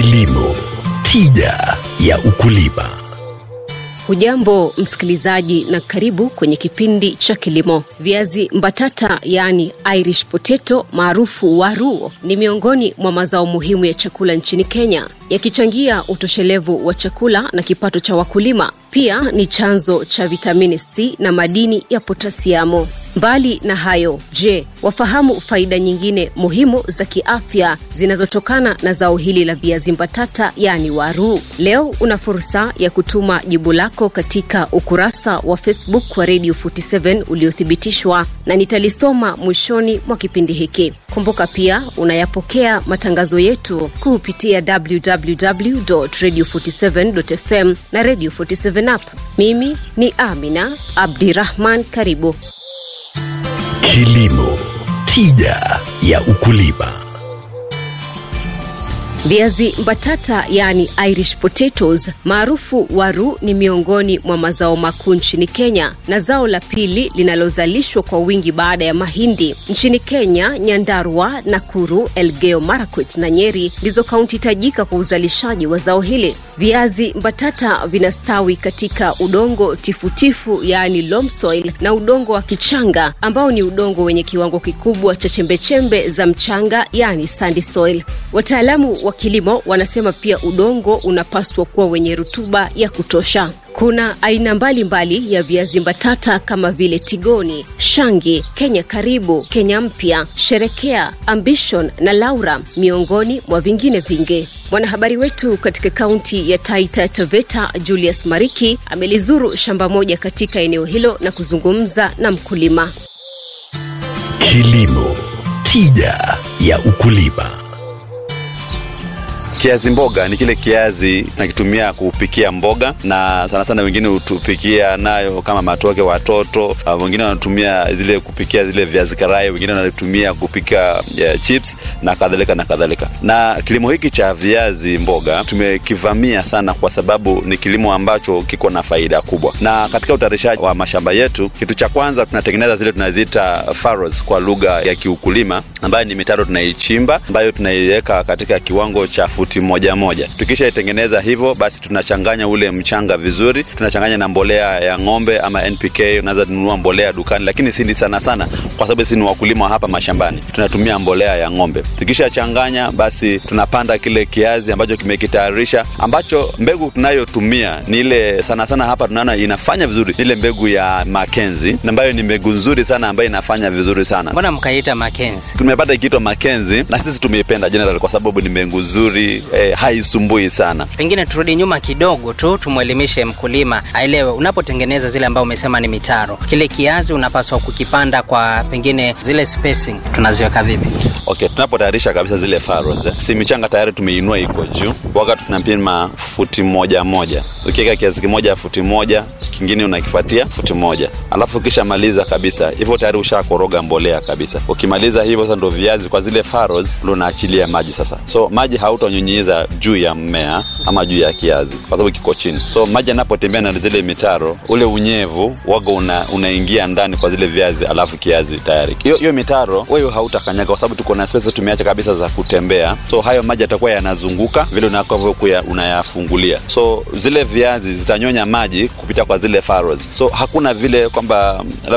Kilimo, tija ya ukulima. Hujambo msikilizaji, na karibu kwenye kipindi cha kilimo. Viazi mbatata yaani Irish potato maarufu waru ni miongoni mwa mazao muhimu ya chakula nchini Kenya, yakichangia utoshelevu wa chakula na kipato cha wakulima. Pia ni chanzo cha vitamini C na madini ya potasiamu. Mbali na hayo, je, wafahamu faida nyingine muhimu za kiafya zinazotokana na zao hili la viazi mbatata yaani waru? Leo una fursa ya kutuma jibu lako katika ukurasa wa Facebook wa Radio 47 uliothibitishwa na nitalisoma mwishoni mwa kipindi hiki. Kumbuka pia unayapokea matangazo yetu kupitia www.radio47.fm na Radio 47 app. Mimi ni Amina Abdirahman, karibu. Kilimo, tija ya ukulima. Viazi mbatata yaani Irish potatoes maarufu waru ni miongoni mwa mazao makuu nchini Kenya na zao la pili linalozalishwa kwa wingi baada ya mahindi. Nchini Kenya, Nyandarua, Nakuru, Elgeyo Marakwet na Nyeri ndizo kaunti tajika kwa uzalishaji wa zao hili. Viazi mbatata vinastawi katika udongo tifutifu yaani loam soil na udongo wa kichanga ambao ni udongo wenye kiwango kikubwa cha chembechembe za mchanga yaani sandy soil. Wataalamu wa kilimo wanasema pia udongo unapaswa kuwa wenye rutuba ya kutosha. Kuna aina mbalimbali mbali ya viazi mbatata kama vile Tigoni, Shangi, Kenya Karibu, Kenya Mpya, Sherekea, Ambition na Laura miongoni mwa vingine vingi. Mwanahabari wetu katika kaunti ya Taita Taveta, Julius Mariki, amelizuru shamba moja katika eneo hilo na kuzungumza na mkulima. Kilimo, tija ya ukulima. Kiazi mboga ni kile kiazi nakitumia kupikia mboga, na sana sana wengine hutupikia nayo kama matoke watoto. Uh, wengine wanatumia zile kupikia zile viazi karai, wengine wanatumia kupika uh, chips na kadhalika na kadhalika. Na kilimo hiki cha viazi mboga tumekivamia sana kwa sababu ni kilimo ambacho kiko na faida kubwa, na katika utayarishaji wa mashamba yetu, kitu cha kwanza tunatengeneza zile tunaziita furrows kwa lugha ya kiukulima, ambayo ni mitaro tunaichimba, ambayo tunaiweka katika kiwango cha futi moja moja. Tukishaitengeneza hivyo, basi tunachanganya ule mchanga vizuri, tunachanganya na mbolea ya ng'ombe ama NPK. Unaweza nunua mbolea dukani, lakini sindi sana sana, kwa sababu sisi ni wakulima hapa mashambani, tunatumia mbolea ya ng'ombe. Tukishachanganya, basi tunapanda kile kiazi ambacho kimekitayarisha, ambacho mbegu tunayotumia ni ile sana sana hapa tunaona inafanya vizuri, ile mbegu ya Makenzi ambayo ni mbegu nzuri sana, ambayo inafanya vizuri sana. Mbona mkaita Makenzi? Tumepata ikiitwa Makenzi na sisi tumeipenda general kwa sababu ni mbegu nzuri eh, haisumbui sana. Pengine turudi nyuma kidogo tu, tumwelimishe mkulima aelewe, unapotengeneza zile ambao umesema ni mitaro, kile kiazi unapaswa kukipanda kwa pengine zile spacing tunaziweka vipi? Okay, tunapotayarisha kabisa zile furrows, eh, si michanga tayari tumeinua iko juu, wakati tunapima futi moja moja. Ukiweka kiazi kimoja futi moja, kingine unakifuatia futi moja, alafu ukishamaliza kabisa hivyo tayari ushakoroga mbolea kabisa. Ukimaliza hivyo sasa, ndo viazi kwa zile furrows ndo unaachilia maji sasa, so maji hautanyunyiza juu ya mmea ama juu ya kiazi kwa sababu kiko chini. So maji yanapotembea na zile mitaro, ule unyevu waga una, unaingia ndani kwa zile viazi, alafu kiazi tayari. Hiyo hiyo mitaro wewe hautakanyaga kwa sababu tuko na space tumeacha kabisa za kutembea, so hayo maji yatakuwa yanazunguka vile unakavyokuwa unayafungulia, so zile viazi zitanyonya maji kupita kwa zile furrows. So hakuna vile kwamba